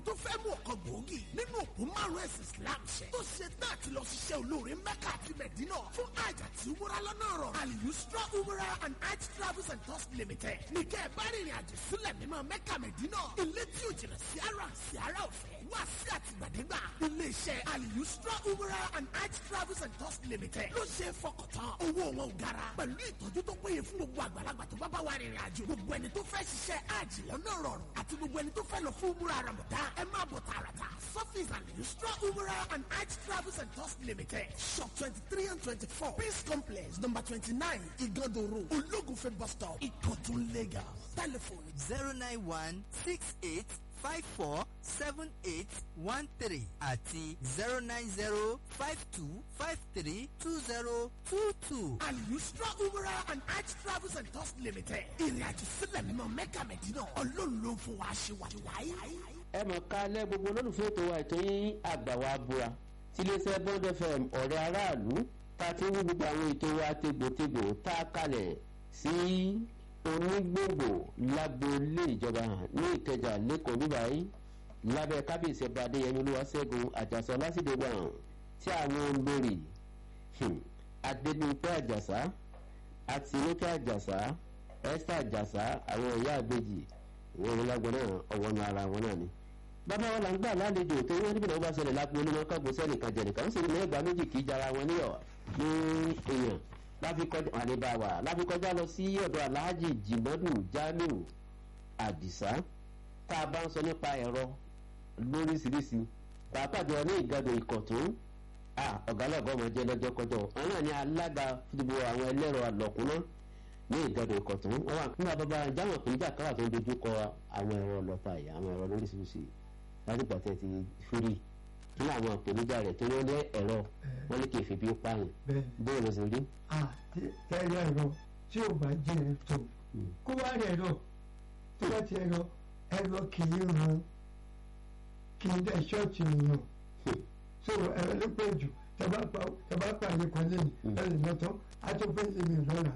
tó fẹ́ mú ọkọ̀ gbòógì nínú òkú márùn ẹ̀sìn Islam ṣe tó ṣe náà ti lọ ṣiṣẹ́ olóore Mẹ́kà àti Mẹ̀dínà fún àjà tí umura lọ́nà rọ̀ Al-Yusra umura and hajj travels and tours limited ní kẹ́ ẹ bá rìnrìn àjò sílẹ̀ mímọ́ Mẹ́kà Mẹ̀dínà ilé tí ò jìnnà sí ara sí ara ọ̀fẹ́ wá sí àtìgbàdégbà iléeṣẹ́ Al-Yusra umura and hajj travels and tours limited ló ṣe é fọkàntán owó wọn ò gara pẹ̀lú ìtọ́jú tó péye fún gbogbo àgbàlagbà tó bá bá wà rìnrìn àjò gbogbo ẹni tó fẹ́ ṣiṣẹ́ hajj lọ́nà rọrùn àti gbogbo ẹni tó fẹ́ lọ fún umura ramadan ẹ máa bọ̀ tààràtà surface Al-Yusra umura and hajj travels and tours limited shop twenty three and twenty four peace complex number twenty nine Igando road Ológunfẹ̀ bus stop Ìkọ̀tún Lagos telephone zero nine one six eight five four seven eight one three àti zero nine zero five two five three two zero two two. Al-Yusra umura and hajj travels and tours limited ìrìn àjò sílẹ̀ mímọ́ Mẹ́kà Mẹ́dínà Ọlọ́run ló ń fún wa ṣe wáyé. ẹ mọ̀ ká lẹ́ gbogbo olólùfẹ́ ètò wa ètò yín àgbà wa búra tí iléeṣẹ́ bond fm ọ̀rẹ́ aráàlú tá a ti ń wí gbogbo àwọn ètò wa tegbòtegbò tá a kalẹ̀ sí onígbòǹgbò lágboolé ìjọba ní ìkẹjà lẹ́kọ̀ọ́ bíbáyìí lábẹ́ kábíyèsí ọba adéyẹmí olúwaṣẹ́gun àjàsọ lásìdégbà tí àwọn olórí adébíyìnpé àjàsá àtinúkẹ́ àjàsá esther àjàsá àwọn ìyá àbèjì ìwé ìrìnlágbọ̀n náà ọwọ́ nu ara wọn náà ni. bàbá wọn là ń gbà lálejò tó wọ́n níbi náà bá ṣẹlẹ̀ lápò onímọ̀ kágbó sẹ́nìkan jẹ̀nìkan ó sì ní ẹgbàá méjì kì í jara wọn níyọ̀ ní èèyàn láfikọjá àlebàwà láfikọjá lọ sí ọ̀dọ̀ aláàjì jìmọ́dù jamiu àdìsá tá a bá ń sọ nípa ẹ̀rọ lóríṣiríṣi pàápàá jọ ní ìgàdọ̀ ìkọ̀tún ọ̀gálàgọ́ ọmọ jẹ́ lọ́jọ́ kọjọ́ àwọn náà ní alága fúdùbọ̀ àwọn ẹlẹ́rọ àlọ́kùnná ní ìgàdọ̀ ìkọ̀tún wọn wà nígbà bàbá jáwọn ìpínlẹ̀ káwà tó ń dojú kọ àwọn ẹ̀rọ ọlọ́ta yìí àwọn ẹ̀rọ lóríṣiríṣi láti gbàtẹ́ ti fúri nínú àwọn ìpèníjà rẹ̀ tó wọ́n lé ẹ̀rọ wọn ní kì í fi bí pààyàn bóyá ló ṣe rí. tẹ́lẹ̀ ẹ̀rọ tí ò bá jẹ́ ẹ̀ tó kó wá rẹ̀ ẹ̀rọ tó bá ti ẹ̀rọ ẹ̀rọ kì í run kì í dẹ̀ ṣọ́ọ̀tì èèyàn so ẹ̀rọ ló pẹ́ jù tẹ́bá pàdé kan lẹ́yìn ẹ̀rọ lọ́tọ́ á tó pẹ́ lè mi lọ́la.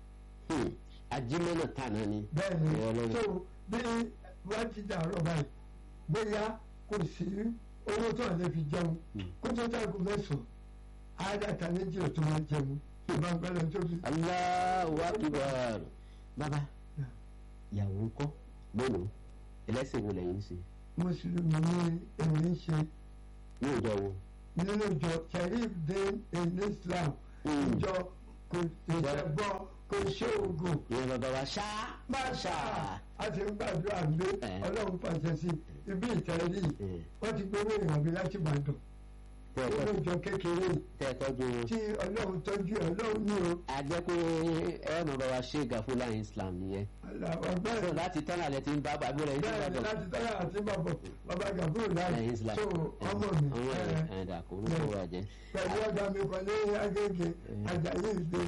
ajímọ́nà tàná ni. bẹ́ẹ̀ni so bí wọ́n ti dàrọ̀ báyìí bóyá kò sí owó tó lè fi jẹun kó tó tàgò mẹ́sàn-án àádọ́ta méjì ò tó máa jẹun ìbáǹgbẹ́lẹ̀ tó fi. Allahu Akbar bàbá ìyàwó ńkọ́ lónìí ẹlẹ́sìn wo lẹ́yìn ń ṣe. mùsùlùmí ni èmi ń ṣe ní ìjọ wo. nínú ìjọ sharif din in Islam ìjọ kò ìṣẹ́gbọ́ kò ṣe oògùn. ìyẹn bàbá wa ṣá. máṣá a ti ń gbàdúrà lé ọlọ́run pàṣẹ sí ibi ìtẹ́rí wọ́n ti gbowó ìrànbí láti Ìbàdàn nínú ìjọ kékeré tẹ́tọ́jú wọn. tí ọlọ́run tọ́jú ọlọ́run ní o. a jẹ́ pé ẹ̀rọ bàbá ṣe gàfúlà Islam nìyẹn. bẹ́ẹ̀ so láti tọ́nà lẹ ti ń bá bàbá rẹ̀ yín bẹ́ẹ̀ láti tọ́nà àti bàbọ̀ bàbá gàfúrò láì Islam. so ọmọ mi. ọmọ rẹ̀ ẹ̀dà kò ní kó wà jẹ́. pẹ̀lú ọ̀gá mi kan ní Agége Àjàyí ìdè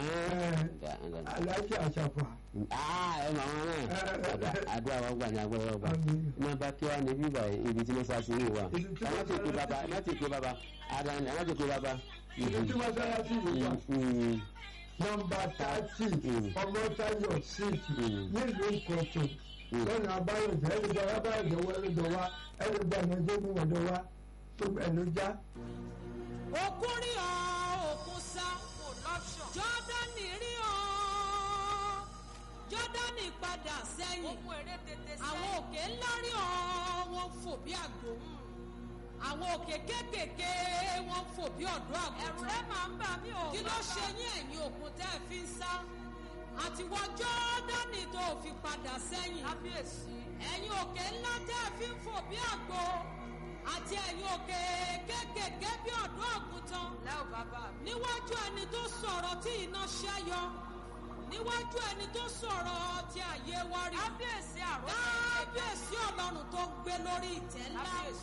Aláàjì Àṣàfà. ẹ mọ àwọn náà àdúrà wọn gbà ní agbára ọgbà má bá kí wàá ní bíbà ibi tí wọ́n sá sí ìwà ẹ má ti pé bàbá ẹ má ti pé bàbá ara ẹ má ti pé bàbá. ìlú tí wọ́n sára sí ìwà nọ́mbà tààtì Ọmọ́táyọ̀ síìtì nílùú Ìkọ̀tún lọ́nà abáyọ̀jẹ́ ẹ̀rọ̀dọ̀ abáyọ̀jẹ́ wọ ẹ̀rọ̀dọ̀ wa ẹ̀rọ̀dọ̀ àmọ́jẹ́gun ọ̀dọ̀ wa tó ẹ̀ ló já. òkun rí ọ òkun sá jọ́dánì rí ọ jọ́dánì padà sẹ́yìn àwọn òkè ńlá rí ọ wọ́n fò bí àgbò àwọn òkè kéékèèké wọ́n fò bí ọ̀dọ́ àgùntàn ẹ̀rù rẹ̀ máa ń bà mí o kí ló ṣe yín ẹ̀yin òkun tẹ́ ẹ fi ń sá àtiwọ́ jọ́dánì tó fi padà sẹ́yìn ẹ̀yin òkè ńlá tẹ́ ẹ fi ń fò bí àgbò àti ẹ̀yin òkè kéékèèké bí ọ̀dọ́ àgùntàn níwájú ẹni tó sọ̀rọ̀ tí iná ṣẹ́yọ níwájú ẹni tó sọ̀rọ̀ tí ayé wá rí kábíyèsí àrò kábíyèsí ọlọ́run tó gbé lórí ìtẹ́ ńlá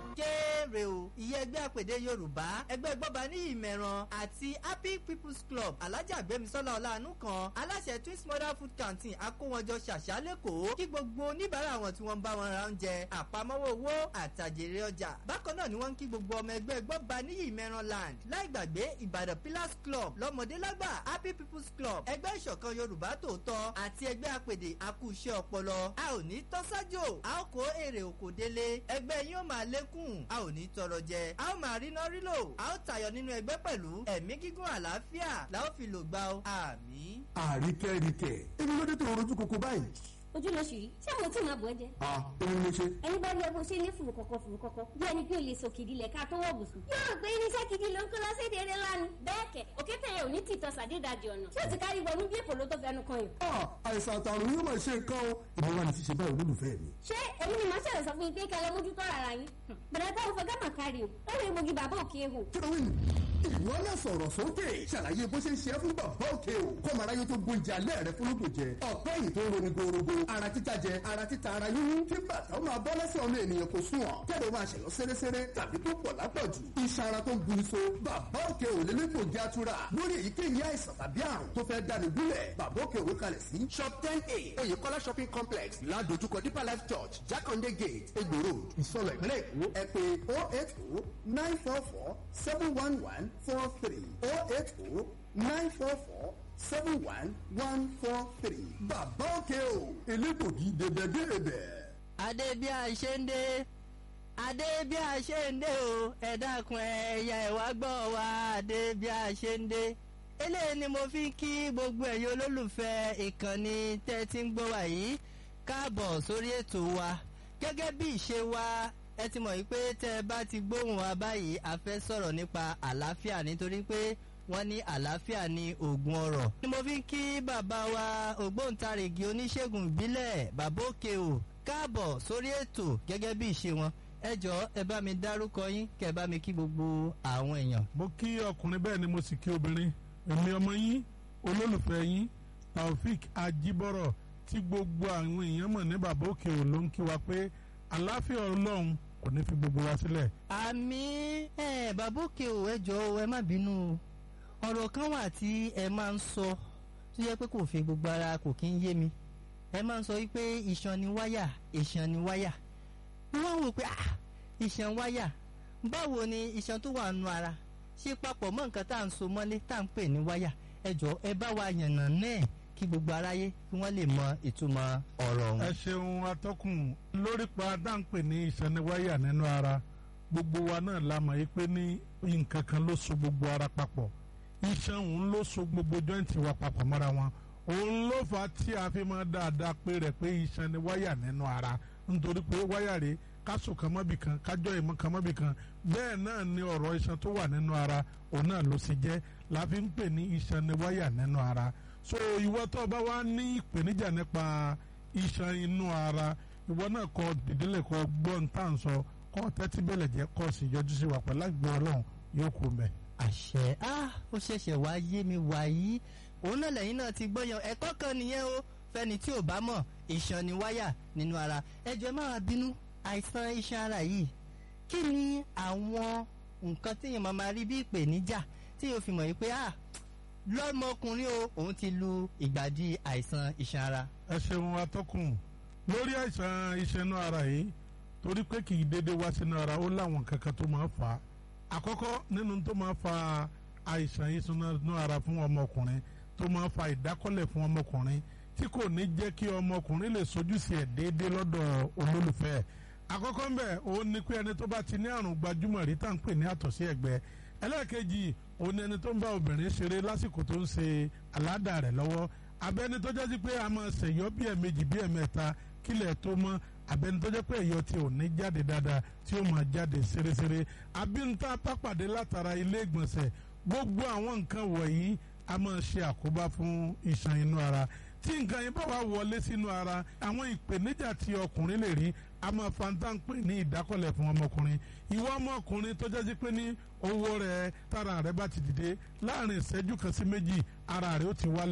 kéré o ìyẹn ẹgbẹ́ àpèdè yorùbá ẹgbẹ́ gbọ́ba ní ìmẹ̀ràn àti happy people's club alájà gbẹmísọ́lá ọ̀làánú kan aláṣẹ twins mother food canteen akówọjọ ṣàṣà lẹ́kọ̀ọ́ kí gbogbo oníbàárà wọn tí wọ́n ń bá wọn ra oúnjẹ àpamọ́wọ́ owó àtàjèrè ọjà bákan náà ni wọ́n ń kí gbogbo ọmọ ẹgbẹ́ gbọ́ba ní ìmẹ̀ràn land láì gbàgbé ìbàdàn pillars club lọ́mọdé lágbà happy people's club ẹgbẹ́ ìṣọ̀kan yorùbá tòótọ́ àti ẹgbẹ́ àpèdè akúṣẹ́ ọpọlọ a ò ní tọ́sájò a ó kó èrè òkò délé ẹgbẹ́ yín ó máa lékún a ò ní tọrọ jẹ a ó máa ríná rílò a ó tayọ nínú ẹgbẹ́ pẹ̀lú ẹ̀mí gígùn àlàáfíà la ó fi lò gbà ó àmì. àríkẹ́ríkẹ́ èmi ló dé tó rojú koko báyìí. ojú ló ṣì rí ṣé mo tí máa bọ̀ ẹ́ jẹ. a èmi ló ṣe. ẹni bá rí ẹbùn ṣe ní fùrù kọ̀kọ̀ fùrù kọ̀kọ̀ bí ẹni pé o lè sòkè ìdílé ká tó wọ̀ bùsùn. yóò rò pé irinṣẹ́ gidi ló ń kó lọ sí èdè eré ńlá ni. bẹ́ẹ̀ kẹ̀ òkè tẹ̀yẹ ò ní tìtọ́ sàdédàjì ọ̀nà tí ó ti kárí wọnú bí èpò ló tó fẹnu kan yàn. a àìsàn àtàrùn yóò máa ṣe nǹkan o èmi wà ní ti ṣe báyìí olólùfẹ́ mi. ṣé èmi ni màá ṣẹlẹ̀ sọ fún yín pé kẹlẹ́ mójútó ara yín. bẹ̀rẹ̀ táwọn fẹ́ gámà kárí o lọ́wọ́ egbògi bàbá òkè hù. kí ló wí nù. ìwọ náà sọ̀rọ̀ sókè ṣàlàyé bó ṣe ń ṣe é fún bàbá òkè o kọ́ mara yóò tó gbóúnjẹ alẹ́ rẹ fún lóko jẹ ọ̀pẹ́ yìí tó ń roni gorogo ara títa jẹ ara títa ara yíyún kí bàtà ó máa bọ́ lẹ́sẹ̀ ọmọ ènìyàn kò sùn ọ̀ kẹ́lẹ́ ó máa ṣẹ̀yọ́ sẹ́rẹ́sẹ́rẹ́ tàbí tó pọ̀ lápọ̀jù iṣan ara tó ń bu iṣo bàbá òkè ò lè lẹ́kọ̀ọ́ jẹ́ àtúrà lórí èyíkéyìí àìsàn tàbí àrùn tó fẹ́ dáni gúnlẹ̀ bàbá òkè òwe kalẹ̀ sí shop ten a oyèkọ́lá shopping complex ládojúkọ deeper life church jákàndé gate egbò road ìsọlọ ìpínlẹ̀ èkó ẹ pé oh eight oh nine four four seven one one four three oh eight oh nine four four seven one one four three bàbá òkè o elégbògi dèbẹ̀dèbẹ̀. adé bí a ṣe ń dé adé bí a ṣe ń dé o ẹ dákun ẹ̀yà ẹ̀wá gbọ́ wa adé bí a ṣe ń dé eléyìí ni mo fi ń kí gbogbo ẹ̀yin olólùfẹ́ ìkànnì tẹ́ ti ń gbọ́ wa yìí káàbọ̀ sórí ètò wa gẹ́gẹ́ bí ìṣe wa ẹ ti mọ̀ wípé tẹ́ ẹ bá ti gbóhùn wa báyìí a fẹ́ sọ̀rọ̀ nípa àlàáfíà nítorí pé wọ́n ní àlàáfíà ní oògùn ọ̀rọ̀. ni mo fi ń kí bàbá wa ògbóǹtarìgì oníṣègùn ìbílẹ̀ bàbá òkè o káàbọ̀ sórí ètò gẹ́gẹ́ bí ìṣe wọn ẹ jọ ẹ bá mi dárúkọ yín kẹ ẹ bá mi kí gbogbo àwọn èèyàn. mo kí ọkùnrin bẹ́ẹ̀ ni mo sì kí obìnrin èmi ọmọ yín olólùfẹ́ yín taofik ajibọrọ tí gbogbo àwọn èèyàn mọ̀ ní bàbá òkè ò ló ń kí wa pé àlàáfíà ọlọ́run kò ní fi gbogbo wa sílẹ̀. àmì ẹ bàbá òkè o ẹ jọ ẹ má bínú o ọ̀rọ̀ kan wà tí ẹ máa ń sọ tó yẹ pé kò fi gbogbo ara kò kí ń yé mi ẹ máa ń sọ wípé iṣan ni wáyà iṣan ni wáyà wọ́n wò pé ah iṣan wáyà báwo ni iṣan tó wà nù ara ṣe papọ̀ mọ́ nǹkan tá à ń so mọ́lé tá à ń pè ní wáyà ẹ jọ ẹ bá wa yànnà náà kí gbogbo aráyé kí wọ́n lè mọ ìtumọ̀ ọ̀rọ̀ ọ̀hún. ẹ ṣeun atọ́kùn lórí pa dáńpẹ́ ní ìsẹ́niwáyà nínú ara gbogbo wa náà la mọ̀ yí pé ní nǹkan kan ló so gbogbo ara papọ̀ iṣan òun ló so gbogbo jọ́ǹtì wa papọ̀ mọ́ra wọn òun ló fà á tí a fi máa dáadáa pé rẹ̀ pé iṣan ni wáyà nínú ara nítorí pé wáyà rèé kásò kan mọ́bì kan kájọ́ ìmọ̀ kan mọ́bì kan bẹ́ẹ̀ náà ni ọ̀rọ̀ iṣan tó wà nínú ara òun náà ló sì jẹ́ la fi ń pè ní iṣan ni wáyà nínú ara so ìwọ tó bá wá ní ìpèníjà nípa iṣan inú ara ìwọ náà kọ dìdílé kọ gbọ́n tá à ń sọ kọ́ tẹ́tí bẹ̀lẹ̀ jẹ́ kọ́ sí yọjú sí wa pẹ̀lú àgbẹ̀ ọlọ́run yóò kú mẹ́. àṣẹ ah ó ṣẹ̀ṣẹ̀ wá yé mi wàyí òun náà lẹ́yìn náà ti gbọ́yàn ẹ̀kọ́ kan nìyẹn o fẹ́ni tí ò bá mọ̀ iṣan ni wáyà nínú ara ẹjọ́ ẹ má wá bínú àìsàn iṣan ara yìí kí ni àwọn nǹkan téèyàn máa máa rí bí ìpèníjà tí yóò fi mọ̀ yìí pé ah lọ́mọkùnrin o òun ti lu ìgbàdí àìsàn iṣan ara. ẹ ṣeun atọ́kùn lórí àìsàn iṣan inú ara yìí torí pé kì í dédé wá sínú ara ó láwọn kankan tó máa fà á àkọ́kọ́ nínú tó máa fa àìsàn iṣan inú ara fún ọmọkùnrin tó máa fa ìdákọ́lẹ̀ fún ọmọkùnrin tí kò ní jẹ́ kí ọmọkùnrin lè sojú sí ẹ̀ déédéé lọ́dọ̀ olólùfẹ́ ẹ̀ àkọ́kọ́ ń bẹ̀ òun ni pé ẹni tó bá ti ní àrùn gbajúmọ̀ rí tá à ń pè ní àtọ̀sí ẹ̀gbẹ́ ẹlẹ́ẹ̀kejì òun ni ẹni tó ń bá obìnrin ṣeré lásìkò tó ń ṣe àládà rẹ̀ lọ́wọ́ abẹ́ni tó jẹ́ sí pé a máa ṣèyọ́ bí ẹ̀mejì bí ẹ̀mẹ́ta kílẹ̀ tó mọ́ abẹ́ni tó jẹ́ pé ẹ̀yọ́ tí ò ní jáde dáadáa tí ó máa jáde ṣeréṣeré abínta pápàdé látara ilé ìgbọ̀nsẹ̀ gbogbo àwọn nǹkan wọ̀nyí a máa ṣe àkóbá fún iṣan inú ara tí nǹkan yẹn bá wà wọlé sínú ara àwọn ìpèníjà tí ọkùnrin lè rí a máa fanta ń pè ní ìdákọ̀lẹ̀ fún ọmọkùnrin ìwọ ọmọkùnrin tó jẹ́ sí pé ní owó rẹ̀ tára rẹ̀ bá ti dìde láàrin ìṣẹ́jú kan sí méjì ara rẹ̀ ó ti wálẹ̀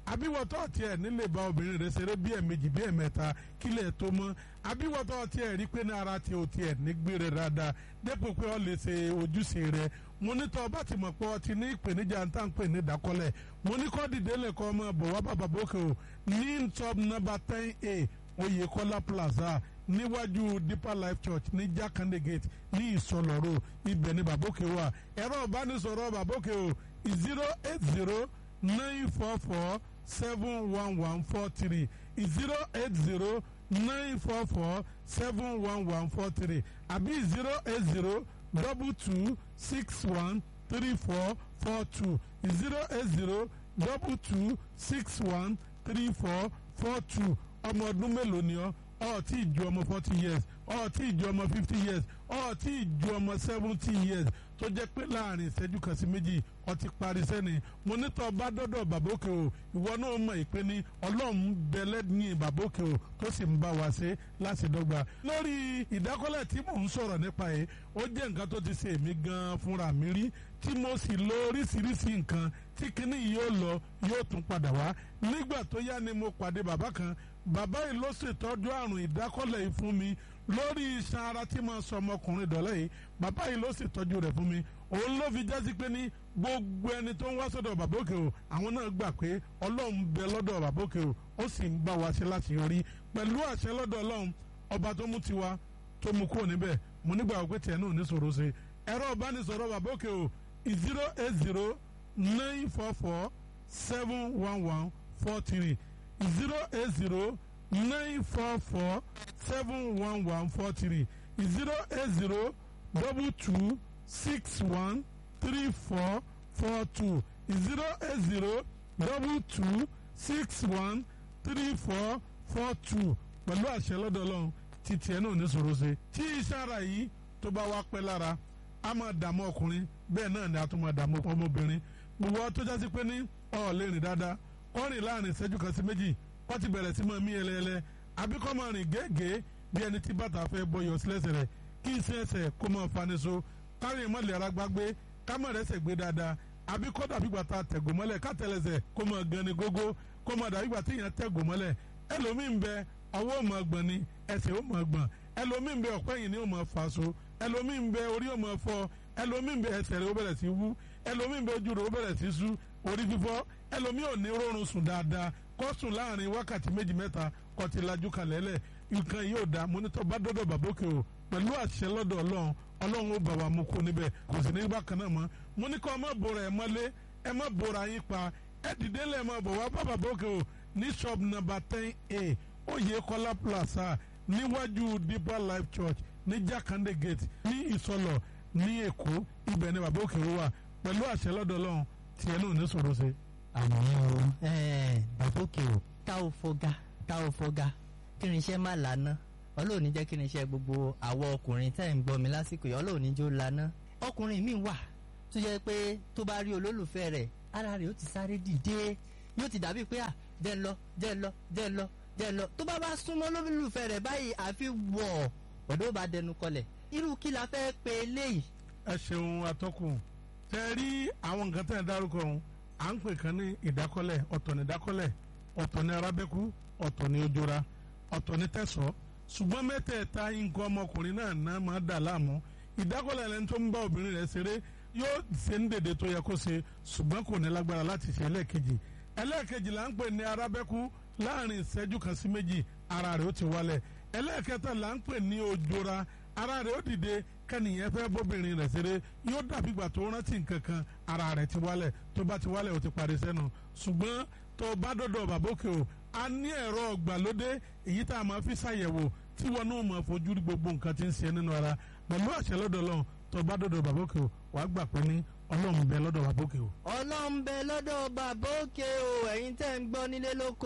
àbíwọ̀tọ́ tiẹ̀ nílé bá obìnrin rẹ̀ ṣeré bí ẹ̀mejì bí ẹ̀mẹ́ta kílẹ̀ tó mọ́ àbíwọ̀tọ́ tiẹ̀ rí pé ní ara tiẹ̀ ò tiẹ̀ nígbé rẹ̀ dáadáa dépò pé ọ lè ṣe ojúṣe rẹ̀ mo ní tọ́ bá ti mọ̀ pé ọ ti ní ìpèníjà ń tà ń pè ní ìdákọ́lẹ̀ mo ní kọ́ dìde lẹ́kọ́ ọmọ bọ̀ wá bàbá bókè o ní top number ten a Oyèkọ́lá plaza níwájú Deeper Life Church ní Jakande Gate ní Ìsọlọ́rọ̀ ibẹ̀ ní bàbókè wà ẹ̀rọ ìbánisọ̀rọ̀ bàbókè o zero eight zero nine four four seven one one four three zero eight zero nine four four seven one one four three àbí zero eight zero double two six one three four four two zero eight zero double two six one three four four two ọmọ ọdún mélòó ni ọ ọ tí ì ju ọmọ forty years ọ tí ì ju ọmọ fifty years ọ tí ì ju ọmọ seventy years tó jẹ́ pé láàrin ìṣẹ́jú kan sí méjì ọ ti parí sẹ́ni mo nítọ́ bá dọ́dọ̀ bàbókè o ìwọ náà mọ̀ ìpè ní ọlọ́run bẹ̀lẹ́ ní bàbókè o tó sì ń bá wa ṣe láti dọ́gba. lórí ìdákọ́lẹ̀ tí mò ń sọ̀rọ̀ nípa yìí ó jẹ́ nǹkan tó ti ṣe èmi gan-an fúnra mi rí tí mo sì lo oríṣiríṣi nǹkan tí kinní yìí yóò lọ yóò tún padà wá nígbà tó yá ni mo pàdé bàbá kan bàbá yìí ló ṣètọ́jú àrùn ìdákọ́lẹ̀ yìí fún mi lórí iṣan ara tí mo sọ ọmọkùnrin dọ̀lẹ́ yìí bàbá yìí ló ṣètọ́jú rẹ̀ fún mi òun ló fi jásí pé ní gbogbo ẹni tó ń wá sọ́dọ̀ bàbá òkè o àwọn náà gbà pé ọlọ́run bẹ lọ́dọ̀ bàbá òkè o ó sì ń bá wa ṣe láti yọrí pẹ̀lú àṣẹ lọ́dọ̀ ọlọ́run ọba tó mú tiwa tó mú kúrò níbẹ̀ mo nígbà pé tiẹ̀ náà ní sọ̀rọ̀ ṣe ẹ̀rọ ìbánisọ̀rọ̀ bàbá òkè o zero eight zero nine four four seven one one four three zero eight zero nine four four seven one one four three zero eight zero double two six one three four four two zero eight zero double two six one three four four two pẹ̀lú àṣẹ lọ́dọ̀ ọlọ́run títí ẹ̀ náà ní sọ̀rọ̀ ṣe tí iṣẹ́ ara yìí tó bá wá pẹ́ lára a máa dààmú ọkùnrin bẹ́ẹ̀ náà ni a tún máa dààmú ọmọbìnrin gbogbo tó jásí pé ní ọ̀ lè rìn dáadáa kọ́ rìn láàrin ìṣẹ́jú kan sí méjì kọ́ ti bẹ̀rẹ̀ sí máa mí ẹlẹ́ẹlẹ́ àbí kọ́ máa rìn gẹ́gẹ́ bí ẹni tí bàtà fẹ́ bọyọ̀ sílẹ̀sẹ̀ rẹ̀ kí iṣẹ́ ẹsẹ̀ kó máa fani so kárí ìmọ̀lẹ̀ ara gbágbé ká má rẹ́sẹ̀ gbé dáadáa àbí kọ́ dàbí gbàtà tẹ̀gò mọ́lẹ̀ ká tẹ̀lẹ̀sẹ̀ kó máa gan ni gógó kó máa dàbí gbàtà èèyàn tẹ̀gò mọ́lẹ̀ ẹlòmíín bẹ ọwọ́ ò máa gbọ̀n ni ẹsẹ̀ ò máa gbọ̀n ẹlòmíín bẹ ọ̀pẹ́ yìí ni ò máa fà so ẹlòmíín bẹ orí ò máa fọ́ ẹlòmíín bẹ ẹsẹ̀ rẹ̀ ó bẹ̀rẹ̀ sí wú ẹlòmíín bẹ ojú rẹ̀ ó bẹ̀rẹ̀ sí sú orí fífọ́ ẹlòmíín ò ní rọrùn sùn dáadáa kó sùn láàrin wákàtí méjì mẹ́ta kó ti lajú kalẹ̀ lẹ̀ nǹkan yóò dá mọ́nítọ́ bá dọ́dọ̀ bàbókè o pẹ̀lú àṣẹ lọ́dọ̀ ọlọ́run ọlọ́run ó bà wá mú kó níbẹ̀ kò sì ní bákan náà mọ́ mo ní kọ́ ẹ má bora ẹ mọ́lé ẹ má bora yín pa ẹ dìde lẹ̀ mọ́ bọ̀ wá bá bàbókè o ní shop number ten a Oyèkọ́lá plaza níwájú Deeper Life Church ní Jakande Gate ní Ìsọlọ̀ ní Èkó ibẹ̀ ni bàbókè o wà pẹ̀lú àṣẹ lọ́dọ̀ ọlọ́run tiẹ̀ náà ní sọ̀rọ̀ sí. àmọ́ o bàbókè o tá ò fọgá tá ò fọgá kí ni iṣẹ́ má lànà ọlọ́run ní jẹ́ kí ni iṣẹ́ gbogbo àwọn ọkùnrin tẹ́ ń gbọ́ mi lásìkò yìí ọlọ́run ní jó lànà ọkùnrin mi wà tó jẹ́ pé tó bá rí olólùfẹ́ rẹ̀ ara rẹ̀ ó ti sáré dìde yóò ti dàbí pé à jẹ́ ń lọ jẹ́ ń lọ jẹ́ ń lọ jẹ́ ń lọ tó bá bá súnmọ́ olólùfẹ́ rẹ̀ báyìí àfi wọ̀ ọ̀dọ́ bá dẹnu kọlẹ̀ irú kí la fẹ́ pe eléyìí. ẹ ṣeun atọ́kùn tẹ rí àwọn nǹkan tẹ̀ dárúkọ ọ̀hún à ń pè kan ní ìdákọ́lẹ̀ ọ̀tọ̀ ní ìdákọ́lẹ̀ ọ̀tọ̀ ní arábẹ́kú ọ̀tọ̀ ní ojora ọ̀tọ̀ ní tẹ̀sọ́ ṣùgbọ́n mẹ́tẹ̀ẹ̀ta nǹkan ọmọkùnrin náà náà máa dà láàmú ìdákọ́lẹ̀ lẹni tó ń bá obìnrin rẹ̀ ṣeré yóò ṣe ń dèdè tó yẹ kó ṣe ṣùgbọ́n kò ní lágbára láti ṣe ẹlẹ́ẹ̀kejì ẹlẹ́ẹ̀kejì là ń pè ní arábẹ́kú láàrin ìṣẹ́jú kan sí méjì ara rẹ̀ ó ti wálẹ̀ ẹlẹ́ẹ̀kẹta là ń pè ní ojora ara rẹ̀ ó dìde kẹ́nìyẹn fẹ́ bóbìnrin rẹ̀ ṣeré yóò dàbí ìgbà tó rántí nǹkan kan ara rẹ̀ ti wálẹ̀ tó bá ti wálẹ̀ ó ti parí sẹ́nu ṣùgbọ́n tó bá dọ̀dọ̀ bàbókè o a ní ẹ̀rọ ọ̀gbàlódé èyí tá a máa fi ṣàyẹ̀wò tí wọn náà máa fojú rí gbogbo nǹkan tí ń ṣe nínú ara pẹ̀lú àṣẹ lọ́dọ̀ Ọlọ́run tó bá dọ̀dọ̀ bàbókè o wàá gbà pé ní Ọlọ́run bẹ lọ́dọ̀ bàbókè o. ọlọ́run bẹ lọ́dọ̀ bàbókè o ẹ̀yin tẹ́ ń gbọ́ nílé lóko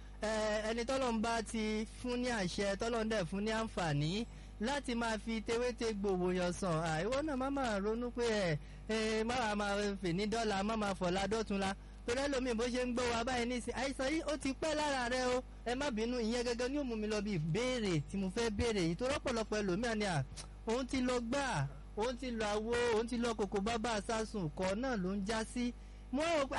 ẹni tọ́lọ́run bá ti fún ní àṣẹ tọ́lọ́run dẹ̀ fún ní àǹfààní láti máa fi tewéte gbòòwò yàn sàn àìwọ náà má máa ronú pé ẹ ẹ má máa fè ní dọ́là má máa fọ̀la dọ́tunla torí ẹlòmíì bó ṣe ń gbọ́ wa báyìí nísìnyí àìsàn yìí ó ti pẹ́ lára rẹ o ẹ má bínú ìyẹn gẹ́gẹ́ ní ó mú mi lọ bí ìbéèrè tí mo fẹ́ béèrè yìí tó rọ́pọ̀lọpọ̀ ẹlòmíà ni à òun ti lọ gbà òun ti lọ àwo òun ti lọ kòkó bábà sásùn kọ́ náà ló ń já sí mo rò pé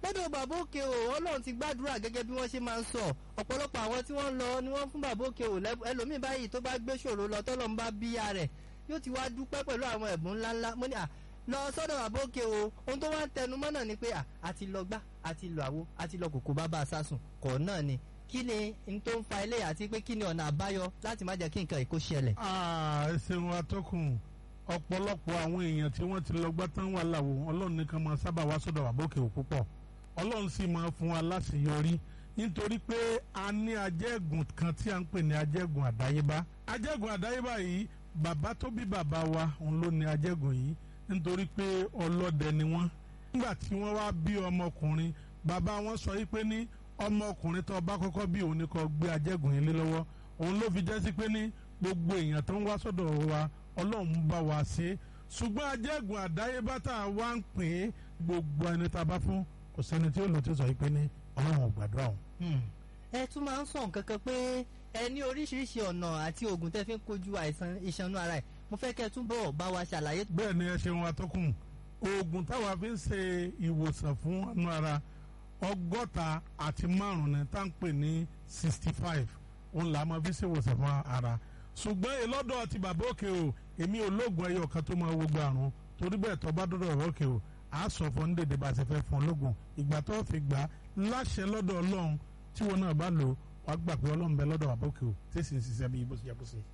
lọ́dọ̀ bàbá òkè o ọlọ́run ti gbàdúrà gẹ́gẹ́ bí wọ́n ṣe máa ń sọ ọ̀pọ̀lọpọ̀ àwọn tí wọ́n lọ ni wọ́n fún bàbá òkè o ẹlòmíì báyìí tó bá gbé ṣòro lọ tọ́lọ́ ń bá bíyà rẹ̀ yóò ti wá dúpẹ́ pẹ̀lú àwọn ẹ̀bùn ńláńlá mo ní à lọ sọ́dọ̀ bàbá òkè o ohun tó wá ń tẹnu mọ́ náà ni pé à àti lọ gbá àti lọ àwo àti lọ kòkó bàbá sásùn kọ̀ náà ni kí ni n tó ń fa ilé àti pé kí ni ọ̀nà àbáyọ láti má jẹ́ kí nǹkan ìkó ṣẹlẹ̀. ẹ ṣeun atọ́kùn ọ̀pọ̀lọpọ̀ àwọn èèyàn tí wọ́n ti lọ gbá tán wà láwo ọlọ́run nìkan máa sábà wá sọ́dọ̀ bàbá òkè o púpọ̀ ọlọ́run sì máa fún wa láṣeyọrí nítorí pé a ní ajẹ́gùn kan tí a ń pè ní ajẹ́gùn àdáyébá ajẹ́gùn àdáyébá yìí bàbá tó bí bàbá wa òun ló ní ajẹ́gùn yìí nítorí pé ọlọ́dẹ ni wọ́n nígbà tí wọ́n wá bí ọmọkùnrin bàbá wọn sọ yìí pé ní ọmọkùnrin tó bá kọ́kọ́ bí òun ni kó gbé ajẹ́gùn yìí lé lọ́wọ́ òun ló fi jẹ́ sí pé ní gbogbo èèyàn tó ń wá sọ́dọ̀ wa ọlọ́run bá wa ṣe ṣùgbọ́n ajẹ́gùn àdáyébá tá a wá ń pè é gbogbo ẹni tá a bá fún kò sẹ́ni tí ó lò tí ó sọ yìí pé ní ọlọ́run ò gbàdúrà òun. ẹ tún máa ń sọ nǹkan kan pé ẹ ní oríṣiríṣi ọ̀nà àti oògùn tẹ́ fi ń kojú àìsàn ìṣanú ara ẹ̀ mo fẹ́ kẹ́ ẹ túbọ̀ bá wa ṣàlàyé. bẹ́ẹ̀ ni ẹ ṣeun atọ́kùn oògùn táwa fi ń ṣe ìwòsàn fún ọ̀nà ara ọgọ́ta àti márùn-ún ni tá à ń pè ní sixty five òun là á máa fi ṣe ìwòsàn fún ara ṣùgbọ́n ìlọ́dọ̀ ti bàbá òkè o èmi ò lóògùn ẹyọ kan tó máa wo gba àrùn torí bẹ́ẹ̀ tó bá dọ́dọ̀ bàbá òkè o a sọ fún dédé bá a ṣe fẹ́ fún ológun ìgbà tó fi gbà láṣẹ lọ́dọ̀ ọlọ́run tí wọn náà bá lò wá gbà pé ọlọ́run bẹ lọ́dọ̀ bàbá òkè o tí sì ń ṣiṣẹ́ bí ibo ṣe yẹ kó ṣe.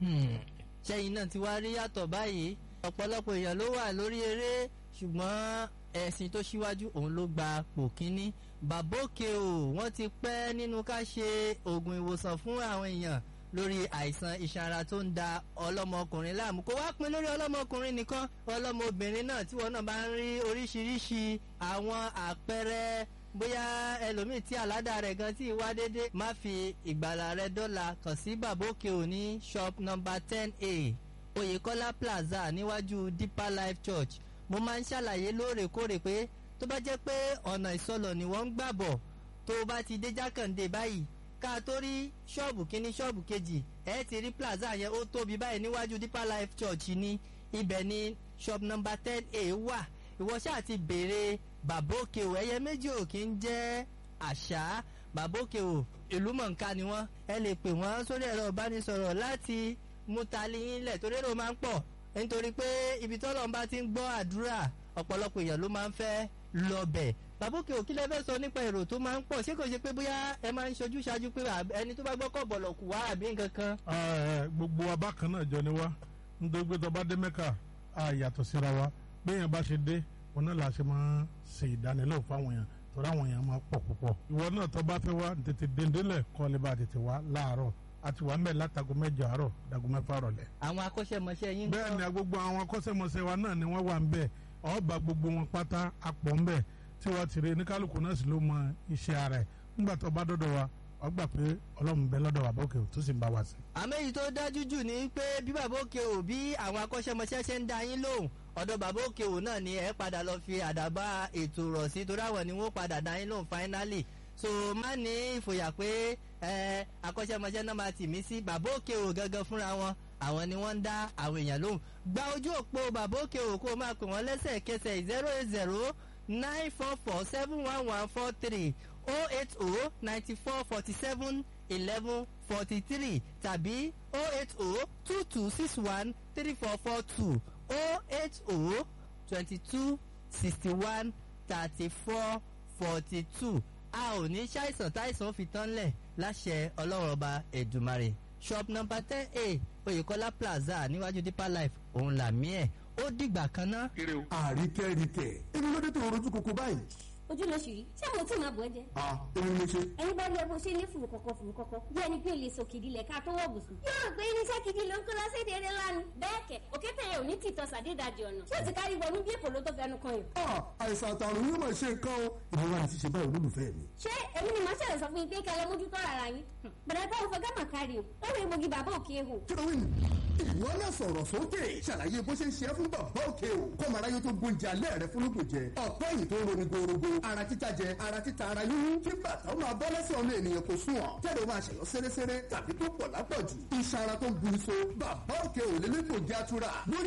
ṣẹ́yìn náà ti wá rí yàtọ̀ báyìí ọ̀pọ̀lọpọ̀ èèyàn ló wà lórí eré ṣùgbọ́n ẹ̀sìn tó ṣíwájú òun ló gba pò kínní bàbá òkè o wọ́n ti pẹ́ nínú ká ṣe oògùn ìwòsàn fún àwọn èèyàn lórí àìsàn ìṣara tó ń da ọlọ́mọkùnrin láàmú kó wá pin lórí ọlọ́mọkùnrin nìkan ọlọ́mọbìnrin náà tí wọn náà bá ń rí oríṣiríṣi àwọn àpẹẹrẹ bóyá ẹlòmíì tí àládà rẹ̀ gan tí wá dédé má fi ìgbàlà rẹ̀ dọ́là kàn sí bàbá òkè òní shop number ten a oyèkọ́lá plaza níwájú deeper life church mo máa ń ṣàlàyé lóòrèkóòrè pé tó bá jẹ́ pé ọ̀nà ìsọlọ̀ ni wọ́n ń gbà bọ̀ tó o bá ti dé jákàndé báyìí ká tó rí ṣọ́ọ̀bù kínní ṣọ́ọ̀bù kejì ẹ ti rí plaza yẹn ó tóbi báyìí níwájú deeper life church ní ibẹ̀ ní shop number ten a wà ìwọ ṣáà ti béèrè bàbá òkè o ẹyẹ méjì ò kí ń jẹ́ àṣà bàbá òkè o ìlú mọ̀ǹká ni wọ́n ẹ lè pè wọ́n sórí ẹ̀rọ ìbánisọ̀rọ̀ láti mú tali yín lẹ̀ torí èrò máa ń pọ̀ nítorí pé ibi tọ́lọ́run bá ti ń gbọ́ àdúrà ọ̀pọ̀lọpọ̀ èèyàn ló máa ń fẹ́ lọ́bẹ̀ bàbókè òkí lẹ fẹ́ sọ nípa èrò tó máa ń pọ̀ ṣé kò ṣe pé bóyá ẹ máa ń ṣojú ṣáájú pé ẹni tó bá gbọ́ kọ̀ bọ̀lọ̀ kù wá àbí nǹkan kan. gbogbo wa bákan náà jọ ni wá nítorí pé tó bá dé mẹ́kà á yàtọ̀ síra wa béèyàn bá ṣe dé òun náà la ṣe máa ṣe ìdánilẹ́wò fáwọn èèyàn torí àwọn èèyàn máa pọ̀ púpọ̀. ìwọ náà tó bá fẹ́ wá tètè dèndélẹ̀ kọ́ lè bá tètè wá láàárọ̀ àti wà mẹ́ látago mẹ́jọ àárọ̀ dago mẹ́fà rọ̀lẹ́. àwọn akọ́ṣẹ́mọṣẹ́ yín. bẹ́ẹ̀ ni gbogbo àwọn akọ́ṣẹ́mọṣẹ́ wa náà ni wọ́n wà ń bẹ̀ ọba gbogbo wọn pátá apọ̀ ń bẹ̀ tí wọ́n ti rí ní kálukú náà sì ló mọ iṣẹ́ ara ẹ̀ nígbà tó bá dọ́dọ̀ wa wọ́n gbà pé ọlọ́run bẹ lọ́dọ̀ bàbá òkè tó sì ń bá wa sí. àmọ́ èyí tó dájú jù ni pé bí bàbá òkè ò bí àwọn akọ́ṣẹ́mọṣẹ́ ṣe ń da yín lóhùn ọ̀dọ̀ bàbá òkè ò náà ni ẹ padà lọ fi àdàbà ètò rọ̀ sí torí àwọn ni wọ́n padà da yín lóhùn finally so má ní ìfòyà pé ẹ akọ́ṣẹ́mọṣẹ́ náà máa tì mí sí bàbá òkè ò gangan fúnra wọn àwọn ni wọ́n ń dá àwọn èèyàn lóhùn gba ojú òpó bàbá òkè ò kó máa pè wọ́n lẹ́sẹ̀kẹsẹ̀ zero eight zero nine four four seven one one four three oh eight oh ninety four forty seven eleven forty three tàbí oh eight oh two two six one three four four two oh eight oh twenty two sixty one thirty four forty two a ò ní ṣàìsàn táìsàn fi tán lẹ̀ láṣẹ ọlọ́run ọba ẹ̀dùmarè shop number ten a oyèkọ́lá plaza níwájú deeper life òun làmí ẹ̀ ó dìgbà kan ná. àríkẹ́ríkẹ́ èmi ló dé tó rojú koko báyìí. ojú ló ṣì rí ṣé mo tí máa bọ̀ ẹ́ jẹ́. a èmi ni mo ṣe. ẹni bá rí ẹ bó ṣe ní fùrù kọ̀kọ̀ fùrù kọ̀kọ̀ bí ẹni pé o lè sòkìdí lẹ̀ ká tó wọ̀ bùsùn. yóò rò pé irinṣẹ́ gidi ló ń kó lọ sí èdè eré lánàá. bẹ́ẹ̀ kẹ̀ òkété yẹn ò ní tìtọ́ sàdédàjì ọ̀nà tí ó ti kárí wọnú bí èpò ló tó fẹnu kan yìí. a àìsàn àtàrùn yóò máa ṣe nǹkan o ìwọ wa ni ṣíṣe báyìí olólùfẹ́ mi. ṣé èmi ni màá ṣẹlẹ̀ sọ fún yín pé kẹ́ ẹ lọ mójútó ara yín. bẹ̀rẹ̀ bá òun fẹ́ gámà kárí o ó rí egbògi bàbá òkè ehò. kílówìn ìwọ náà sọ̀rọ̀ sókè ṣàlàyé bó ṣe ń ṣe é fún bàbá òkè o kọ́ mara yóò tó gbóúnjẹ alẹ́ rẹ fún lóògùn jẹ ọ̀pẹ́ yìí tó ń roni gorogo ara títa jẹ ara títa ara yíyún kí bàtà ó máa bọ́ lẹ́sẹ̀ ọmọ ènìyàn kò sún ọ̀ tẹ́lẹ̀ ó máa ṣẹ̀yọ́ sẹ́rẹ́sẹ́rẹ́ tàbí tó pọ̀ lápọ̀jù iṣan ara tó ń bu iṣo bàbá òkè ò lè lẹ́gbògi atura lórí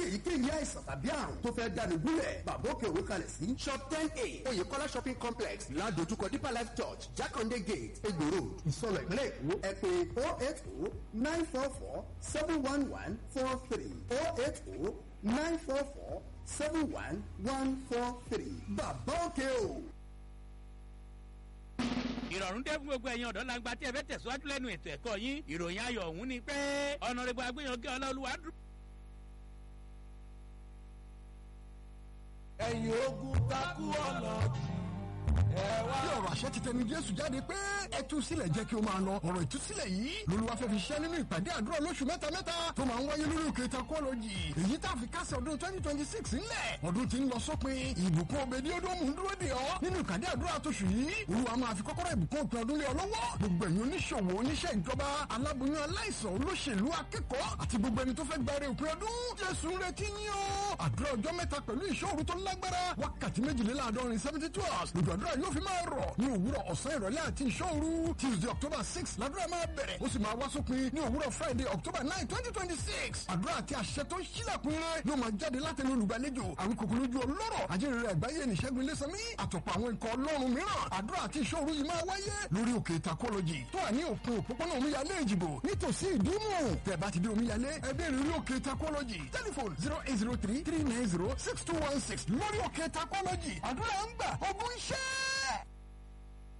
lórí èyíkéyìí àìsàn tàbí àrùn tó fẹ́ dáni gúnlẹ̀ bàbá òkè òwe kalẹ̀ sí shop ten a oyèkọ́lá shopping complex ládojúkọ deeper life church jákàndé gate egbò road ìsọlọ̀ ìpínlẹ̀ èkó ẹ pé oh eight oh nine four four seven one one four three oh eight oh nine four four seven one one four three bàbá òkè o. ìrọ̀rùn dé fún gbogbo ẹ̀yin ọ̀dọ́ langba tí ẹ fẹ́ tẹ̀síwájú lẹ́nu ètò ẹ̀kọ́ yín ìròyìn ayọ̀ ọ̀hún ni pé ọ̀nàrẹ́gbọ̀ agbẹ́yànjẹ́ ọlọ́ọ̀lùwà dúró. ẹ̀yin ogun takú ọlọ́ọ̀dì bí ọ̀rọ̀ àṣẹ ti tẹnu jésù jáde pé ẹ tú sílẹ̀ jẹ́ kí o máa lọ ọ̀rọ̀ ìtúsílẹ̀ yìí lolúwa fẹ́ fi ṣẹ́ nínú ìpàdé àdúrà lóṣù mẹ́ta mẹ́ta tó máa ń wáyé lórí òkè takọ́lọ́jì èyí tá a fi kásẹ̀ ọdún twenty twenty six ńlẹ̀ ọdún tí ń lọ sópin ìbùkún òbèdí odòmù ń dúró dè ọ́ nínú ìpàdé àdúrà tóṣù yìí olúwa máa fi kọ́kọ́rọ́ ìbùkún òpin ọdún lé ọ lọ́wọ́ gbogbo ẹ̀yin oníṣòwò oníṣẹ́ ìjọba aláboyún aláìsàn olóṣèlú akẹ́kọ̀ọ́ àti gbogbo ẹni tó fẹ́ gbàre òpin ọdún jésù ń retí ní o àdúrà ọjọ́ mẹ́ta pẹ̀lú ìṣòro tó lágbára wákàtí méjìléláàádọ́rin seventy two hours lójú àdúrà yóò fi máa rọ̀ ní òwúrọ̀ ọ̀sán ìrọ̀lẹ́ àti ìṣòro tuesday october six làdúrà máa bẹ̀rẹ̀ ó sì máa wá sópin ní òwúrọ̀ friday october nine twenty twenty six àdúrà àti àṣẹ tó ń ṣílẹ̀kùn rẹ̀ yóò máa jáde látẹnu olùgbàlejò àwọn kòkòrò ojú ọlọ́rọ̀ ajínrere àgbáyé nìṣẹ́gun ilésanmí àtọ̀pọ̀ àwọn ikọ̀ ọlọ́run mìíràn àdúrà àti ìṣòro yìí máa wáyé lórí òkè takọ́lọ́jì tó wà ní òpin òpópónà omíyalé ìjìbò nítòsí ìdúmù tẹ̀ bá ti dé omíyalé ẹbí rí lórí òkè takọ́lọ́jì tẹlifon zero eight zero three three nine zero six two one six lórí òkè takọ́lọ́jì àdúrà ń gbà ogun iṣẹ́